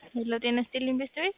ሄሎ ጤና ይስጥልኝ ቤተሰቤት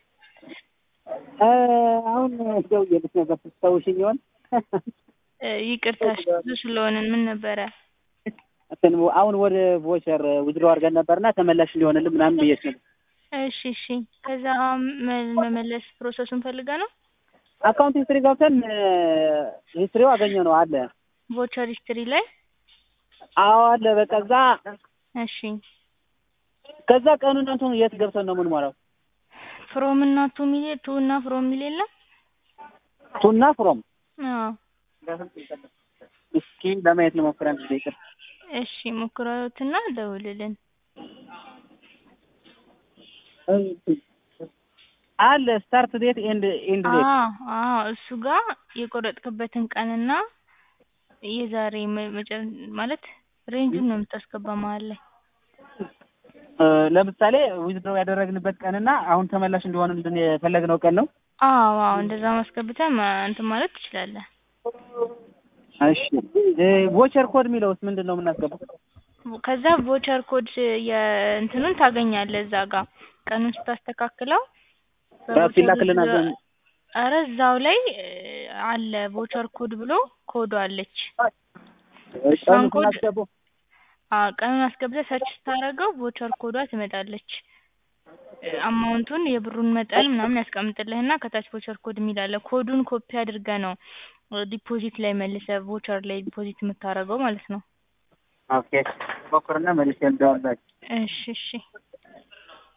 አሁን ደውዬልሽ ነበር ትታውሽኝ ይሆን? ይቅርታ ብዙ ስለሆንን ምን ነበረ? እንትን አሁን ወደ ቮቸር ውድሮ አድርገን ነበርና ተመላሽ እንዲሆንልን ምናምን ብዬሽ ነበር። እሺ እሺ። ከዛ መ- መመለስ ፕሮሰሱን ፈልገ ነው አካውንት ሂስትሪ ገብተን ሂስትሪው አገኘ ነው አለ። ቮቸር ሂስትሪ ላይ አዎ አለ። በቃ እዛ እሺ ከዛ ቀኑን እንትኑ የት ገብተን ነው የምንሞላው? ፍሮም እና ቱ ሚል ቱ እና ፍሮም ሚል የለም? ቱና ፍሮም አዎ እስኪ ለማየት እንሞክረን። ይቅር እሺ ሞክረውትና ደውልልን። አለ ስታርት ዴት ኤንድ ኤንድ ዴት አዎ አዎ እሱ ጋር የቆረጥክበትን ቀንና የዛሬ መ- መጨ- ማለት ሬንጁን ነው የምታስገባ መሀል ላይ ለምሳሌ ዊዝድሮው ያደረግንበት ቀንና አሁን ተመላሽ እንዲሆንልን የፈለግነው ቀን ነው። አዎ አዎ እንደዛ ማስገብተህ ማ- እንትን ማለት ትችላለህ። እሺ ቮቸር ኮድ የሚለውስ ምንድን ነው የምናስገባው? ከዛ ቮቸር ኮድ የእንትኑን ታገኛለህ እዛ ጋር ቀኑን ስታስተካክለው ራሱ ይላክልናል። ኧረ እዛው ላይ እ, አለ ቮቸር ኮድ ብሎ ኮዱ አለች። እሷን ቀኑን ኮድ ስናስገባው አዎ ቀኑን አስገብተህ ሰርች ስታደርገው ቮቸር ኮዷ ትመጣለች። አማውንቱን የብሩን መጠን ምናምን ያስቀምጥልህና ከታች ቮቸር ኮድ የሚል አለ። ኮዱን ኮፒ አድርገህ ነው ዲፖዚት ላይ መልሰህ ቮቸር ላይ ዲፖዚት የምታደርገው ማለት ነው። ኦኬ ሞክርና መልሼ እንደውላችሁ እሺ እሺ